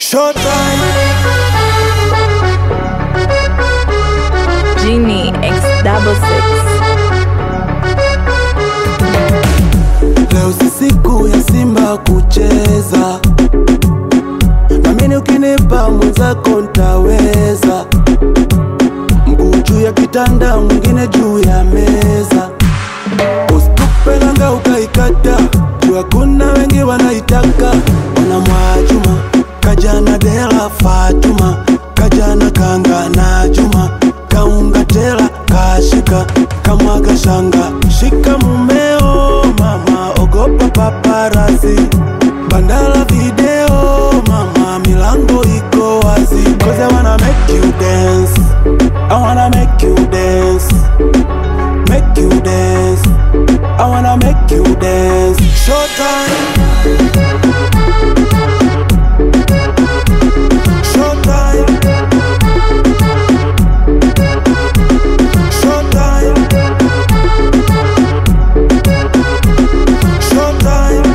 Showtime. Genie X double six. Leo si siku ya Simba kucheza, namini ukinipa mwenzako ntaweza. Mguu juu ya kitanda, mwingine juu ya meza. Usitupe langa ukaikata, juu hakuna wengi wanaitaka. Ona Mwajuma kajana Dela Fatuma kajana kanga na Juma kaunga tela kashika kamwaga shanga shika mumeo mama ogopa paparazi bandala video mama milango iko wazi cause I wanna make you dance I wanna make you dance make you dance I wanna make you dance Showtime Showtime Showtime Showtime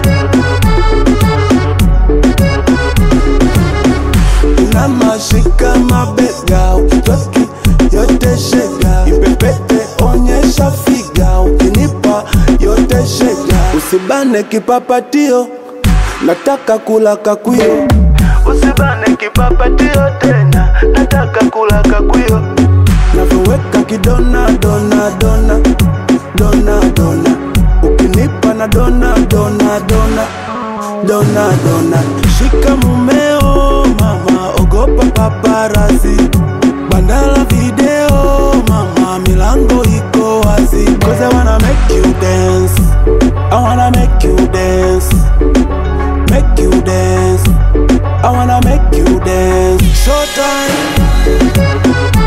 Namashika mabega ukitoki yote shega ipepete onyesha figa ukinipa yote shega usibane kipapatio nataka kula kakwio usibane kipapatio tena nataka kula kakwio navyoweka kidona dona dona dona dona ukinipa na dona dona dona dona dona shika mumeo mama ogopa paparazi bandala video mama milango iko wazi cause I wanna make you dance I wanna make you dance make you dance I wanna make you dance Showtime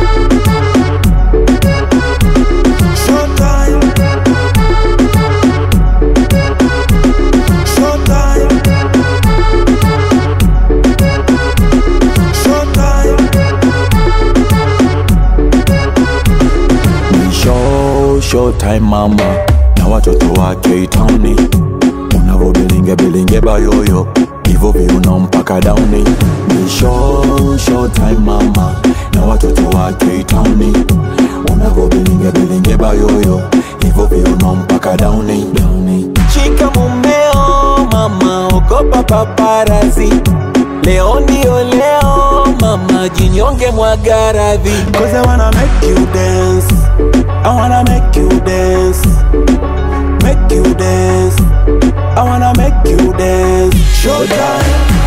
Showtime Showtime Showtime Ni show showtime mama na watoto wake itauni unavobilinge bilinge bayoyo hivyo viuno mpaka dauni ni show showtime mama na watoto wake itauni unavobilinge bilinge bayoyo hivyo viuno mpaka dauni dauni Shika mumeo mama, ogopa paparazi. Leo ndio leo mama, jinyonge mwaga radhi. Cause I wanna make you dance I wanna make you dance Make you dance I wanna make you dance Showtime